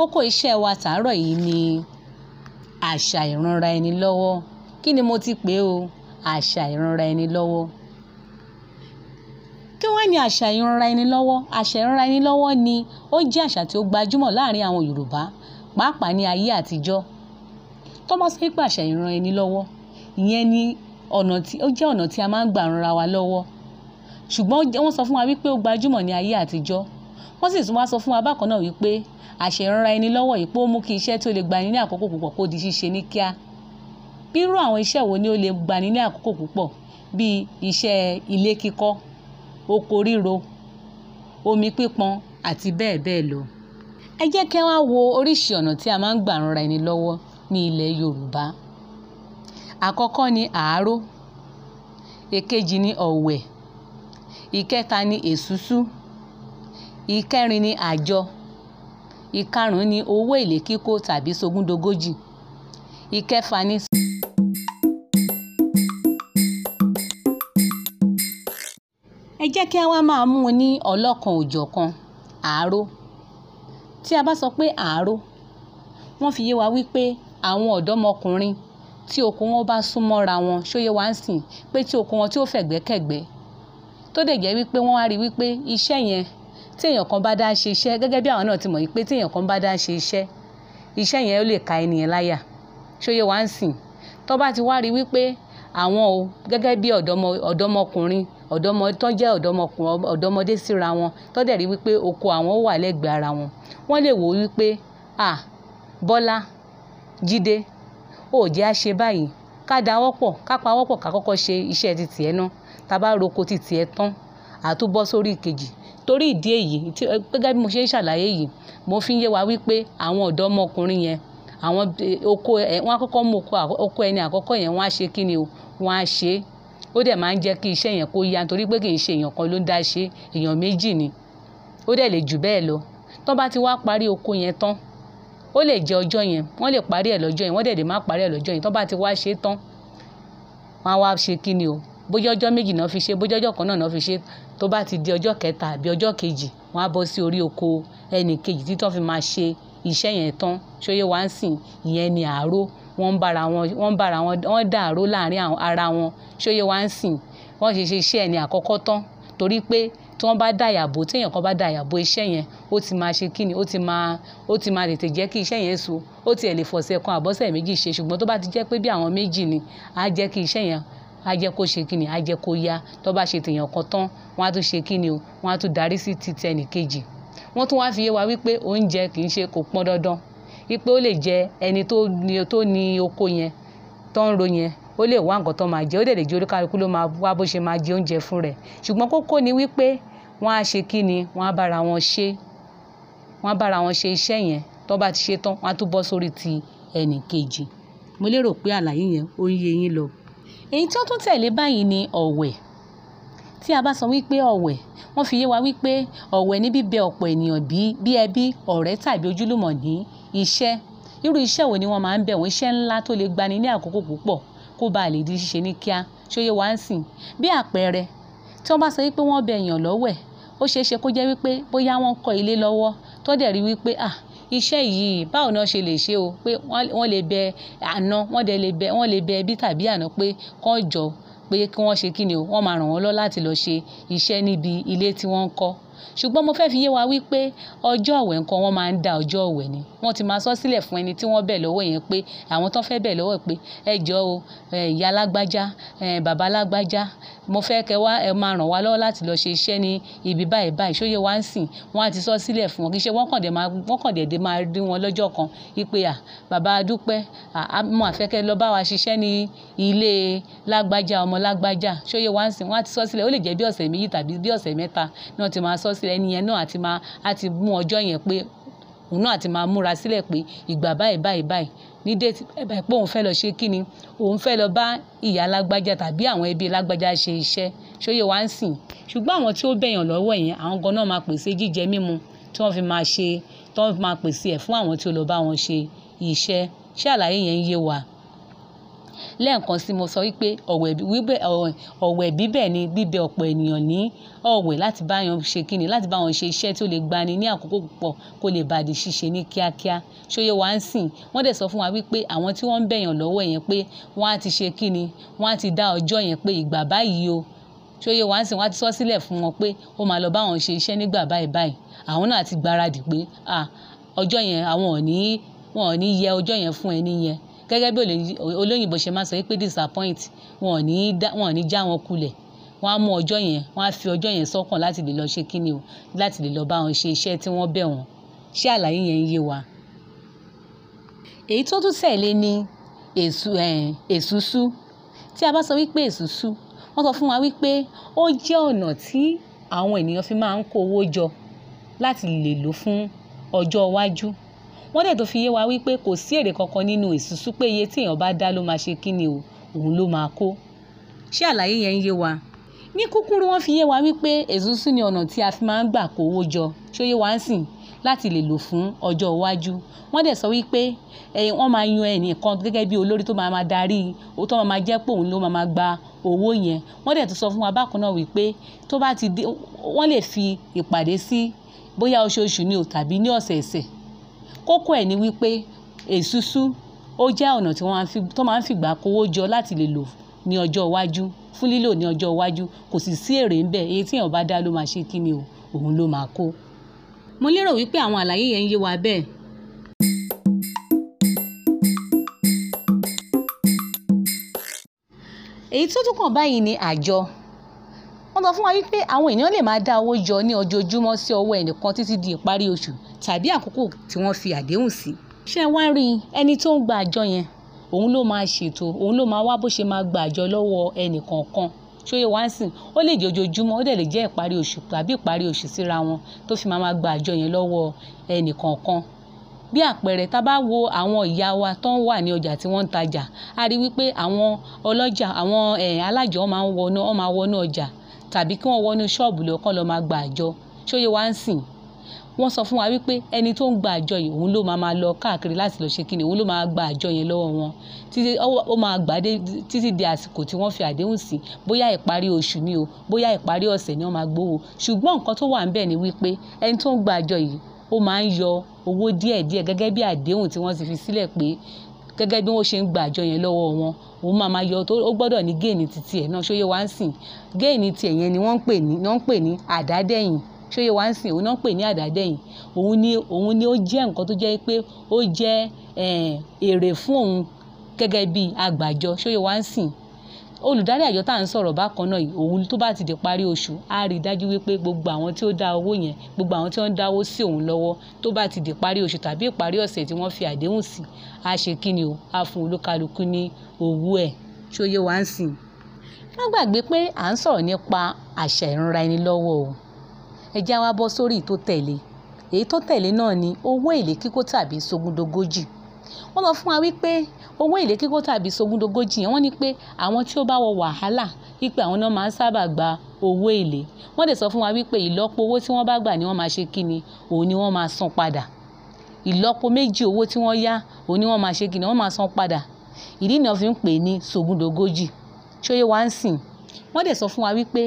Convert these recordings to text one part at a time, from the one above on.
kókó iṣẹ́ wa tàárọ̀ yìí ni àṣà ìranra ẹni lọ́wọ́ kí ni mo ti pè é o àṣà ìranra ẹni lọ́wọ́ kí wá ní àṣà ìranra ẹni lọ́wọ́ àṣà ìranra ẹni lọ́wọ́ ni ó jẹ́ àṣà tí ó gbajúmọ̀ láàrin àwọn Yorùbá pàápàá ní ayé àtijọ́ tó bá sọ pé àṣà ìran ẹni lọ́wọ́ ìyẹn ni ọ̀nà tí ó jẹ́ ọ̀nà tí a máa ń gbà ranra wa lọ́wọ́ ṣùgbọ́n wọ́n sọ fún wa wípé ó gbajúmọ̀ ní ayé àtijọ́ wọ́n sì tún wá sọ fún wa bákan náà wípé àṣà ìranra ẹni lọ́wọ́ yìí pé ó mú kí iṣẹ́ tí ó lè gbani ní àkókò púpọ̀ kó di ṣíṣe ní kíá bírú àwọn iṣẹ́ wo ni ó lè gbani ní àkókò púpọ̀ bíi iṣẹ́ ilé kíkọ́ oko ríro omi pípọn àti bẹ́ẹ̀ bẹ́ẹ̀ lọ ẹ jẹ́ kí wá wo oríṣi ọ̀nà tí a máa ń gbà ranra ẹni lọ́wọ́ ní ilẹ̀ Yorùbá àkọ́kọ́ ni àáró èkejì ni ọ̀wẹ̀ ìkẹta ni èsúsú ìkẹrin ni àjọ ìkarùn-ún ni owó èlé kíkó tàbí sogúndogójì ìkẹfà ni. ẹ jẹ́ kí a wá máa mú un ní ọlọ́kan òjọ̀kan àáró tí a bá sọ pé àáró wọ́n fi yé wa wípé àwọn ọ̀dọ́mọkùnrin tí oko wọn bá sún mọ́ra wọn ṣóyè wá ń sìn pé tí oko wọn tí ó fẹ̀gbẹ́kẹ̀gbẹ́ tó dẹ̀ jẹ́ wípé wọ́n wá rí wípé iṣẹ́ yẹn tí èèyàn kan bá dá ṣe iṣẹ́ gẹ́gẹ́ bí àwọn náà ti mọ̀ wípé tí èèyàn kan bá dá ṣe iṣẹ́ iṣẹ́ yẹn ó lè ka ènìyàn láyà ṣóyè wá ń sìn tó bá ti wá rí wípé àwọn o gẹ́gẹ́ bí ọ̀dọ́mọkùnrin ọ̀dọ́mọ tó jẹ́ ọ̀dọ́mọdé síra wọn tó dẹ̀ rí wípé oko àwọn wà lẹ́gbẹ̀ẹ́ ara wọn wọ́n lè wò wípé à Bọ́lá Jídé ó jẹ́ á ṣe báyìí ká dáwọ́ pọ̀ ká pawọ́ pọ̀ ká kọ́kọ́ ṣe iṣẹ́ ti tiẹ̀ náà tá a bá roko ti tiẹ̀ tán àtúbọ̀ sórí ìkejì torí ìdí èyí gẹ́gẹ́ bí mo ṣe ń ṣàlàyé yìí mo fi ń yé wa wípé àwọn ọ̀dọ́mọkùnrin yẹn àwọn oko ẹ̀ wọ́n á kọ́kọ́ mú oko ẹni àkọ́kọ́ yẹn wọ́n á ṣe kí ni o wọ́n á ṣe é ó dẹ̀ máa ń jẹ́ kí iṣẹ́ yẹn kó yá nítorí pé kì í ṣe èèyàn kan ló ń dá ṣe èèyàn méjì ni ó dẹ̀ lè jù bẹ́ẹ̀ lọ tó bá ti wá parí oko yẹn tán ó lè jẹ́ ọjọ́ yẹn wọ́n lè parí ẹ̀ lọ́jọ́ yẹn wọ́n dẹ̀ lè má parí ẹ̀ lọ́jọ́ yẹn tó bá ti wá ṣe é tán wọ́n á wá ṣe kí ni o bójá ọjọ́ méjì náà fi ṣe bójá ọjọ́ kan náà náà fi ṣe tó bá ti di ọjọ́ kẹta àbí ọjọ́ kejì wọ́n á bọ́ sí orí oko ẹnì kejì tí tó fi máa ṣe iṣẹ́ yẹn tán ṣóyè wá ń sìn ìyẹn ni àáró wọ́n ń bára wọn wọ́n ń bára wọn wọ́n dà àáró láàrin ara wọn ṣóyè wá ń sìn wọ́n ṣe ṣe iṣẹ́ ẹni àkọ́kọ́ tán torí pé tí wọ́n bá dà yàbò tí èèyàn kan bá dà yàbò iṣẹ́ yẹn ó ti máa ṣe kíni ó ti máa ó ti máa tètè jẹ́ kí iṣẹ́ yẹn so ó tiẹ̀ lè fọ̀sẹ̀ kan àbọ̀sẹ̀ méjì ṣe ṣùgbọ́n tó bá ti jẹ́ pé bí àwọn méjì ni á jẹ́ kí iṣẹ́ yẹn á jẹ́ kó ṣe kíni á jẹ́ kó yá tó bá ṣe tèèyàn kan tán wọ́n á tún ṣe kíni o wọ́n á tún darí sí ti tẹnì kejì wọ́n tún wá fi yé wa wípé oúnjẹ kì í ṣe kò pọn dandan wípé ó lè jẹ ẹni tó ní tó ní oko yẹn tó ń ro yẹn ó lè wá nǹkan tó máa jẹ ó dẹ̀ lè jẹ oríkàlùkù ló máa wá bó ṣe máa jẹ oúnjẹ fún rẹ̀ ṣùgbọ́n kókó ni wípé wọ́n á ṣe kíni wọ́n á bára wọn ṣe wọ́n á bára wọn ṣe iṣẹ́ yẹn tó bá ti ṣe tán wọ́n á tún bọ́ sórí ti ẹnì kejì mo lérò pé àlàyé yẹn ó ń yé yín lọ èyí tí ó tún tẹ̀lé báyìí ni ọ̀wẹ̀ tí a bá sọ wípé ọ̀wẹ̀ wọ́n fi yé wa wípé ọ̀wẹ̀ ní bíbẹ ọ̀pọ̀ ènìyàn bí ẹbí ọ̀rẹ́ tàbí ojúlùmọ̀ ní iṣẹ́ irú iṣẹ́ wo ni wọ́n máa ń bẹ̀ wọ́n iṣẹ́ ńlá tó lè gbani ní àkókò púpọ̀ kó bá lè di ṣíṣe ní kíá ṣóyè wá ń sìn bí àpẹẹrẹ tí wọ́n bá sọ wípé wọ́n bẹ èèyàn lọ́wẹ̀ ó ṣeé ṣe kó jẹ́ wípé bóyá wọ́n kọ́ ilé lọ́wọ́ tó dẹ̀ rí wípé ah iṣẹ́ yìí báwo ni wọ́n ṣe lè ṣe o pé wọ́n lè bẹ àná wọ́n dẹ̀ lè bẹ wọ́n lè bẹ ẹbí tàbí àná pé kán jọ pé kí wọ́n ṣe kí ni o wọ́n máa ràn wọ́n lọ láti lọ ṣe iṣẹ́ níbi ilé tí wọ́n ń kọ́ ṣùgbọ́n mo fẹ́ fi yé wa wípé ọjọ́ ọ̀wẹ̀ nǹkan wọ́n máa ń da ọjọ́ ọ̀wẹ̀ ni wọ́n ti máa sọ sílẹ̀ fún ẹni tí wọ́n bẹ̀ lọ́wọ́ yẹn pé àwọn tó fẹ́ bẹ̀ lọ́wọ́ pé ẹ jọ o ìyá alágbájá bàbá alágbájá mo fẹ́ kẹ́ wá ẹ máa ràn wá lọ́wọ́ láti lọ ṣe iṣẹ́ ní ibi báyìí báyìí ṣóyè wá ń sìn wọ́n á ti sọ sílẹ̀ fún wọn kì í ṣe wọ́n kàn dé máa wọ́n kàn dédé máa rí wọn lọ́jọ́ kan wípé à bàbá dúpẹ́ mo àfẹ́kẹ́ lọ bá wa ṣiṣẹ́ ní ilé lágbájá ọmọ lágbájá ṣóyè wá ń sìn wọ́n á ti sọ sílẹ̀ ó lè jẹ́ bí ọ̀sẹ̀ méjì tàbí bí ọ̀sẹ̀ mẹ́ta náà ti máa sọ sílẹ̀ ẹni yẹn náà àti máa àti mú ọjọ́ yẹn pé òun náà àti máa múra sílẹ̀ pé ìgbà báyìí báyìí báyìí ní déètì báyìí pé òun fẹ́ lọ ṣe kí ni òun fẹ́ lọ bá ìyá lágbájá tàbí àwọn ẹbí lágbájá ṣe iṣẹ́ ṣóyè wá ń sìn ṣùgbọ́n àwọn tí ó bẹ̀yàn lọ́wọ́ yẹn àwọn gan náà máa pèsè jíjẹ mímu tí wọ́n fi máa ṣe tí wọ́n fi máa pèsè ẹ̀ fún àwọn tí ó lọ bá wọn ṣe iṣẹ́ ṣé àlàyé yẹn ń yé wa lẹ́ẹ̀kan sí mo sọ wípé ọ̀wẹ̀ bíbẹ̀ ni bíbẹ ọ̀pọ̀ ènìyàn ní ọ̀wẹ̀ láti bá wọn ṣe kíni láti bá wọn ṣe iṣẹ́ tí ó lè gbani ní àkókò púpọ̀ kó lè bàdí ṣíṣe ní kíákíá ṣóyè wá ń sìn wọ́n dẹ̀ sọ fún wa wípé àwọn tí wọ́n ń bẹ̀yàn lọ́wọ́ yẹn pé wọ́n á ti ṣe kíni wọ́n á ti dá ọjọ́ yẹn pé ìgbà báyìí o ṣóyè wá ń sìn wọ́n á ti sọ sílẹ̀ fún wọn pé ó máa lọ bá wọn ṣe iṣẹ́ nígbà báyìí báyìí àwọn náà ti gbáradì pé ọjọ́ yẹn àwọn ò ní wọn ò ní yẹ ọjọ́ yẹn fún ẹni yẹn gẹ́gẹ́ bí olóyìnbó ṣe máa sọ pé disappoint wọn ò ní wọn ò ní já wọn kulẹ̀ wọ́n á mú ọjọ́ yẹn wọ́n á fi ọjọ́ yẹn sọ́kàn láti lè lọ ṣe kíni o láti lè lọ bá wọn ṣe iṣẹ́ tí wọ́n bẹ̀ wọ́n ṣé àlàyé yẹn ń yé wa. èyí tó tún tẹ̀lé ni èsúsú tí a bá sọ wípé èsúsú wọ́n sọ fún wa wípé ó jẹ́ ọ̀nà tí àwọn ènìyàn fi máa ń kó owó jọ láti lè lò fún ọjọ́ iwájú wọ́n dẹ̀ tó fi yé wa wípé kò sí èrè kankan nínú èsúsú pé iye tí èèyàn bá dá ló máa ṣe kíni o òun ló máa kó ṣé àlàyé yẹn ń yé wa ní kúkúrú wọ́n fi yé wa wípé èsúsú ni ọ̀nà tí a fi máa ń gbà kó owó jọ ṣó yé wa ń sìn láti lè lò fún ọjọ́ iwájú wọ́n dẹ̀ sọ wípé wọ́n máa yan ẹnìkan gẹ́gẹ́ bí olórí tó máa máa darí tó máa máa jẹ́ pé òun ló máa máa gba owó yẹn wọ́n dẹ̀ tún sọ fún wa bákan náà wípé tó bá ti dé wọ́n lè fi ìpàdé sí bóyá oṣooṣù ni o tàbí ní ọ̀sẹ̀ẹ̀sẹ̀ kókó ẹ̀ ni wípé èsúsú ó jẹ́ ọ̀nà tí wọ́n tó máa ń fìgbà kówó jọ láti lè lò ní ọjọ́ iwájú fún lílò ní ọjọ́ iwájú kò sì sí èrè ń bẹ̀ èyí tí èèyàn bá dá ló máa ṣe kí ni o òun ló máa kó. mo lérò wípé àwọn àlàyé yẹn ń yé wa bẹ́ẹ̀. èyí tó tún kàn báyìí ni àjọ wọ́n sọ fún wa wípé àwọn èèyàn lè máa dá owó jọ ní ojoojúmọ́ sí ọwọ́ ẹnìkan títí di ìparí oṣù tàbí àkókò tí wọ́n fi àdéhùn sí. ṣé ẹ wá rí ẹni tó ń gba àjọ yẹn òun ló máa ṣètò òun ló máa wá bó ṣe máa gba àjọ lọ́wọ́ ẹnìkọ̀ọ̀kan ṣóyè wá ń sìn ó lè jẹ́ ojoojúmọ́ ó dẹ̀ lè jẹ́ ìparí oṣù tàbí ìparí oṣù síra wọn tó fi máa máa gba àjọ yẹn lọ́wọ́ ẹnìkọ̀ọ̀kan bí àpẹẹrẹ tá a bá wo àwọn ìyá wa tó ń wà ní ọjà tí wọ́n ń tajà a rí wípé àwọn ọlọ́jà àwọn alájọ máa ń wọnú wọ́n máa wọnú ọjà tàbí kí wọ́n wọnú ṣọ́ọ̀bù lọ kán lọ máa gba àjọ ṣóyè wá ń sìn wọ́n sọ fún wa wípé ẹni tó ń gba àjọ yìí òun ló máa máa lọ káàkiri láti lọ ṣe kíni òun ló máa gba àjọ yẹn lọ́wọ́ wọn títí ó máa gbà dé títí di àsìkò tí wọ́n fi àdéhùn sí bóyá ìparí oṣù ni o bóyá ìparí ọ̀sẹ̀ ni wọ́n máa gbowó ṣùgbọ́n nǹkan tó wà ń bẹ̀ ni wípé ẹni tó ń gba àjọ yìí ó máa ń yọ owó díẹ̀díẹ̀ gẹ́gẹ́ bí àdéhùn tí wọ́n ti fi sílẹ̀ pé gẹ́gẹ́ bí wọ́n ṣe ń gba àjọ yẹn lọ́wọ́ wọn òun máa máa yọ tó ó gbọ́dọ̀ ní géènì títí ẹ̀ náà ṣóyè wá ń sìn géènì tiẹ̀ yẹn ni wọ́n ń pè ní wọ́n ń pè ní àdádẹ́yìn ṣóyè wá ń sìn òun náà ń pè ní àdádẹ́yìn òun ni òun ni ó jẹ́ nǹkan tó jẹ́ pé ó jẹ́ èrè fún òun gẹ́gẹ́ bí agbàjọ ṣóyè wá ń sìn olùdarí àjọ tá à ń sọ̀rọ̀ bákan náà òun tó bá ti di parí oṣù á rí i dájú wípé gbogbo àwọn tí ó dá owó yẹn gbogbo àwọn tí wọ́n ń dáwó sí òun lọ́wọ́ tó bá ti di parí oṣù tàbí ìparí ọ̀sẹ̀ tí wọ́n fi àdéhùn sí á ṣe kí ni o á fún olúkálukú ní owó ẹ̀ ṣóyè wá ń sìn. má gbàgbé pé à ń sọ̀rọ̀ nípa àṣà ìranra ẹni lọ́wọ́ o ẹ já wa bọ́ sórí tó tẹ̀lé èyí tó tẹ̀lé náà ni owó èlé kíkó tàbí sógúndogójì wọ́n lọ fún wa wípé owó èlé kíkó tàbí sógúndogójì yẹn wọ́n ní pé àwọn tí ó bá wọ wàhálà wípé àwọn náà máa ń sábà gba owó èlé wọ́n dẹ̀ sọ fún wa wípé ìlọ́po owó tí wọ́n bá gbà ni wọ́n máa ṣe kí ni òun ni wọ́n máa san padà ìlọ́po méjì owó tí wọ́n yá òun ni wọ́n máa ṣe kí ni wọ́n máa san padà ìdí ni wọ́n fi ń pè ní sógúndogójì ṣóyè wá ń sìn wọ́n dẹ̀ sọ fún wa wípé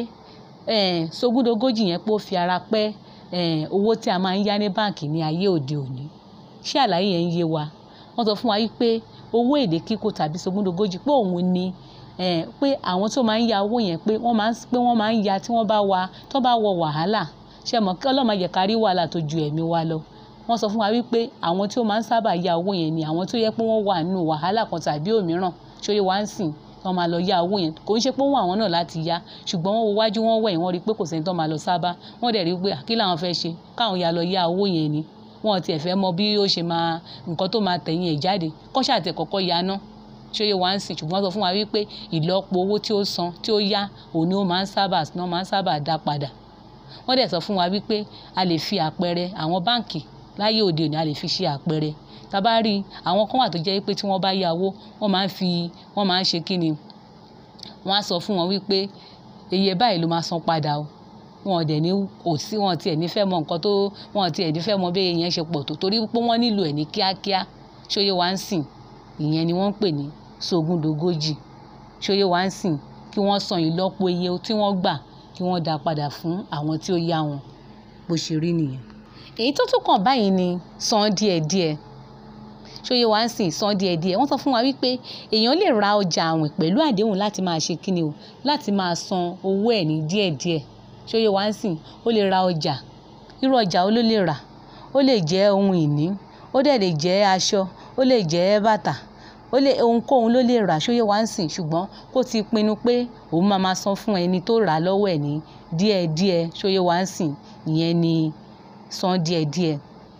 sógúndogójì yẹn pé ó fi ara pẹ́ owó tí a máa ń yá ní báǹkì ní ayé òde òní ṣé àlàyé yẹn ń yé wa wọ́n sọ fún wa wípé owó èlé kíkó tàbí sógúndogójì pé òun ni pé àwọn tó máa ń ya owó yẹn pé wọ́n máa ń pé wọ́n máa ń ya tí wọ́n bá wa tó bá wọ wàhálà ṣe mọ̀ kí ọlọ́mọ yẹ ká rí wàhálà tó ju ẹ̀mí wa lọ wọ́n sọ fún wa wípé àwọn tí ó máa ń sábà ya owó yẹn ni àwọn tó yẹ pé wọ́n wà nínú wàhálà kan tàbí òmíràn ṣóyè wá ń sìn wọ́n máa lọ ya owó yẹn kò ń ṣe pé wọ́n àwọn náà láti ya ṣùgbọ́n wọ́n wo wájú wọ́n wẹ̀yìn wọ́n rí i pé kò sẹ́ni tó máa lọ sábà wọ́n dẹ̀ rí i pé kí làwọn fẹ́ ṣe káwọn ya lọ ya owó yẹn ni wọn tiẹ̀ fẹ́ mọ bí ó ṣe máa nǹkan tó máa tẹ̀yìn ẹ̀ jáde kọ́ṣà tẹ̀ kọ́kọ́ ya ná ṣóyè wá ń sìn ṣùgbọ́n sọ fún wa wípé ìlọ́po owó tí ó san tí ó yá òun ni ó máa ń sábà ná máa ń sábà dá padà wọ́n dẹ̀ sọ fún wa wípé a lè fi àpẹẹrẹ àwọn báǹkì láyé òde òní a lè fi ṣe àpẹẹrẹ tá bá rí àwọn kan wà tó jẹ́ pé tí wọ́n bá yá owó wọ́n máa ń fi wọ́n máa ń ṣe kí ni wọ́n á sọ fún wọn wípé iye báyìí ló máa san padà o wọn dẹ̀ ní kò sí wọn tiẹ̀ ní fẹ́ mọ nǹkan tó wọn tiẹ̀ ní fẹ́ mọ bí ìyẹn ṣe pọ̀ tó torí pé wọ́n nílò ẹ̀ ní kíákíá ṣóyè wá ń sìn ìyẹn ni wọ́n ń pè ní sógun dógójì ṣóyè wá ń sìn kí wọ́n san ìlọ́po iye tí wọ́n gbà kí wọ́n dá padà fún àwọn tí ó yá wọn bó ṣe rí nìyẹn. èyí tó tún kàn báyìí ni san díẹ̀díẹ̀ ṣóyè wá ń sìn san díẹ̀díẹ̀ wọ́n sọ fún wa wípé èèyàn lè ra ọjà àwìn pẹ̀lú àdéhùn láti máa ṣe kíni o láti máa san owó ẹ̀ ní díẹ̀díẹ̀ ṣóyè wá ń sìn ó lè ra ọjà irú ọjà ó ló lè rà ó lè jẹ́ ohun ìní ó dẹ̀ lè jẹ́ aṣọ ó lè jẹ́ bàtà ó lè ohunkóhun ló lè rà ṣóyè wá ń sìn ṣùgbọ́n kó ti pinnu pé òun máa máa san fún ẹni tó rà á lọ́wọ́ ẹ̀ ní díẹ̀díẹ̀ ṣóyè wá ń sìn ìyẹn ni san díẹ̀díẹ̀.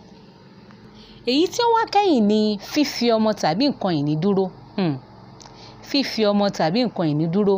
èyí tí ó wá kẹ́yìn ni fífi ọmọ tàbí nǹkan ìní dúró hmm. fífi ọmọ tàbí nǹkan ìní dúró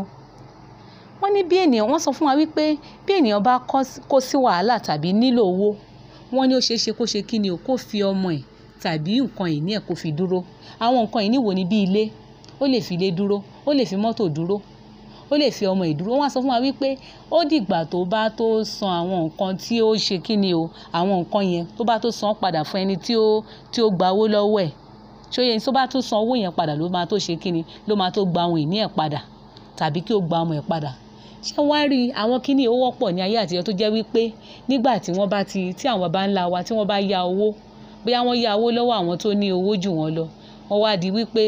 wọ́n ní bí ènìyàn wọ́n sọ fún wa wípé bí ènìyàn bá kó sí wàhálà tàbí nílò owó wọ́n ní ó ṣeé ṣe kó ṣe kí ni o kó fi ọmọ ẹ̀ tàbí nǹkan ìní ẹ̀ kó fi dúró àwọn nǹkan ìní wo ni bí ilé ó lè fi ilé dúró ó lè fi mọ́tò dúró ó lè fi ọmọ ìdúró wọ́n á sọ fún wa wípé ó dìgbà tó bá tó san àwọn nǹkan tí ó ṣe kí ni o àwọn nǹkan yẹn tó bá tó san padà fún ẹni tí ó tí ó gba owó lọ́wọ́ ẹ̀ ṣóyè tó bá tó san owó yẹn padà ló máa tó ṣe kí ni ló máa tó gba ohun ìní ẹ̀ padà tàbí kí ó gba ọmọ ẹ̀ padà ṣé wá rí àwọn kíní ó wọ́pọ̀ ní ayé àtijọ́ tó jẹ́ wípé nígbà tí wọ́n bá ti tí àwọn baba ńlá wa tí wọ́n bá ya owó bóyá wọ́n ya owó lọ́wọ́ àwọn tó ní owó jù wọ́n lọ wọ́n wá di wípé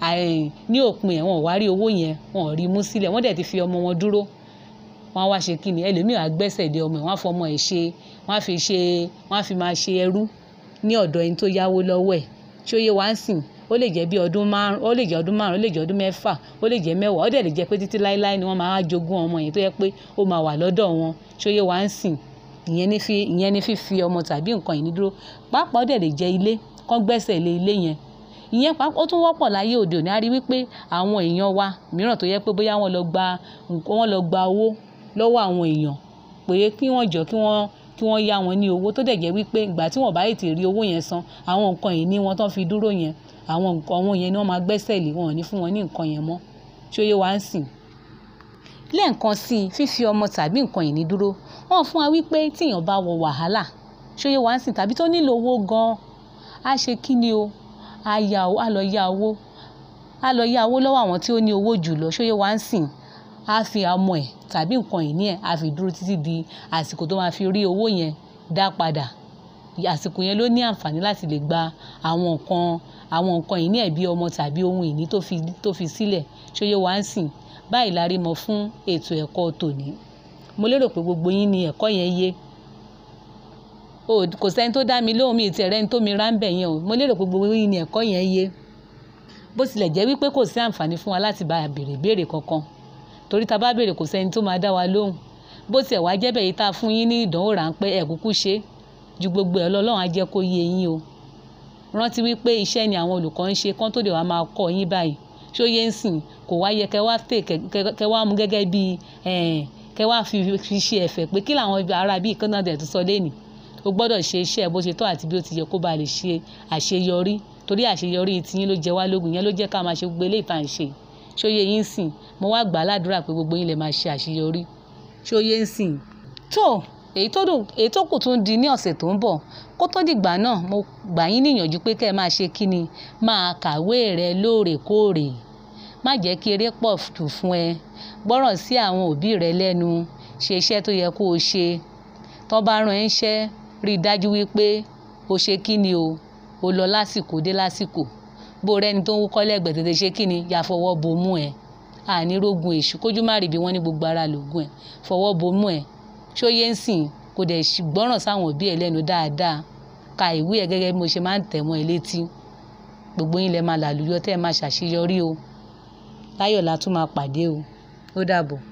ní òpin ẹ̀ wọ́n ò wá rí owó yẹn wọ́n ò rí mú sílẹ̀ wọ́n dẹ̀ ti fi ọmọ wọn dúró wọ́n á wá ṣe kíni ẹlòmíràn á gbẹ́sẹ̀ dé ọmọ ẹ̀ wọ́n á fọmọ ẹ̀ ṣe wọ́n á fi ṣe wọ́n á fi máa ṣe ẹrú ní ọ̀dọ̀ ẹni tó yáwó lọ́wọ́ ẹ̀ ṣé ó yẹ wá ń sìn ó lè jẹ́ bí ọdún márùn ó lè jẹ́ ọdún márùn ó lè jẹ́ ọdún mẹ́fà ó lè jẹ́ mẹ́wàá ó dẹ̀ lè jẹ́ pé títí láéláé ni wọ́n máa jogún ọmọ yẹn tó yẹ pé ó máa wà lọ́dọ̀ wọn ṣé ó yẹ wá ń sìn ìyẹn ní fi ìyẹn ní fífi ọmọ tàbí nǹkan ìní dúró pàápàá ó dẹ̀ lè jẹ́ ilé kán gbẹ́sẹ̀ lé ilé yẹn ìyẹn ó tún wọ́pọ̀ láyé òde òní a rí wípé àwọn èèyàn wa mìíràn tó yẹ pé bóyá wọ́n lọ gba wọ́n lọ gba owó lọ́wọ́ àwọn èèyàn pé kí wọ́n jọ kí wọ́n kí wọ́n yá wọn ní owó tó dẹ̀ jẹ́ wípé ìgbà tí wọ́n bá yìí ti rí owó yẹn san àwọn nǹkan ìní wọn tán fi dúró yẹn àwọn nǹkan àwọn yẹn ni wọ́n máa gbẹ́sẹ̀ lé wọn ò ní fún wọn ní nǹkan yẹn mọ́ ṣé ó yẹ wá ń sìn. lẹ́ẹ̀kan sí i fífi ọmọ tàbí nǹkan ìní dúró wọ́n fún wa wípé tíyàn bá wọ wàhálà ṣé ó yẹ wá ń sìn tàbí tó nílò owó gan-an á ṣe kí ni o á yá á lọ yá owó á lọ yá owó lọ́wọ́ àwọn tí ó ní owó jù lọ ṣé ó yẹ wá ń sìn á fi ọmọ ẹ̀ tàbí nǹkan ìní ẹ̀ á fi dúró títí di àsìkò tó máa fi rí owó yẹn dá padà àsìkò yẹn ló ní àǹfààní láti lè gba àwọn nǹkan àwọn nǹkan ìní ẹ̀ bí ọmọ tàbí ohun ìní tó fi tó fi sílẹ̀ ṣé ó yẹ wá ń sìn báyìí la rí mọ fún ètò ẹ̀kọ́ tòní mo lérò pé gbogbo yín ni ẹ̀kọ́ yẹn yé o kò sẹ́ni tó dá mi lóhùn mi ìtì ẹ̀rẹ́ ni tó mi rá ń bẹ̀ yẹn o mo lérò pé gbogbo yín ni ẹ̀kọ́ yẹn yé bó tilẹ̀ jẹ́ wípé kò sí àǹfààní fún wa láti bá a béèrè béèrè kankan torí ta bá béèrè kò sẹ́ni tó máa dá wa lóhùn bó tiẹ̀ wá jẹ́ bẹ́ẹ̀ yìí tá a fún yín ní ìdánwò ráńpẹ́ ẹ̀ kúkú ṣe ju gbogbo ẹ̀ lọ Ọlọ́run á jẹ́ kó yé yín o rántí wípé iṣẹ́ ni àwọn olùkọ́ ń ṣe kán tó lè wá máa kọ́ yín báyìí ṣó yé ń sìn kò wá yẹ kẹ wá tè kẹ wá mú gẹ́gẹ́ bí kẹ wá fi ṣe ẹ̀fẹ̀ pé kí làwọn ará bíi kan náà dẹ̀ tó sọ lẹ́nìí o gbọ́dọ̀ ṣe iṣẹ́ bó ṣe tó àti bí ó ti yẹ kó ba lè ṣe àṣeyọrí torí àṣeyọrí tiyín ló jẹ wá lógún yẹn ló jẹ́ ká máa ṣe gbogbo eléyìí tá à ń ṣe ṣó yé yín sìn mo wá gbà á ládùúrà pé gbogbo yín lè máa ṣe àṣeyọrí ṣó yé ń sìn tó èyí tó dùn èyí tó kù tún di ní ọ̀sẹ̀ tó ń bọ̀ kó tó dìgbà náà mo gbà yín níyànjú pé kẹ́ ẹ máa ṣe kí ni máa kàwé rẹ lóòrèkóòrè má jẹ́ kí eré pọ̀ jù fún ẹ gbọ́ràn sí àwọn òbí rẹ lẹ́nu ṣe iṣẹ́ tó yẹ kó o ṣe tó bá rán ẹ ńṣẹ́ rí i dájú wípé o ṣe kí ni o o lọ lásìkò dé lásìkò bó rẹni tó ń wúkọ́ lẹ́gbẹ̀ẹ́ tètè ṣe kí ni yà fọwọ́ bomú ẹ àní rógun èṣù kójú má rí bí wọ́n ní gbogbo ara lògùn ẹ fọwọ́ bomú ẹ ṣó yé ń sìn kò dẹ̀ gbọ́ràn sáwọn òbí ẹ lẹ́nu dáadáa ka ìwé ẹ gẹ́gẹ́ bí mo ṣe máa ń tẹ̀ mọ́ ẹ létí gbogbo yín lẹ máa làlùyọ tẹ́ ẹ máa ṣàṣeyọrí o láyọ̀ la tún máa pàdé o ó dàbọ̀.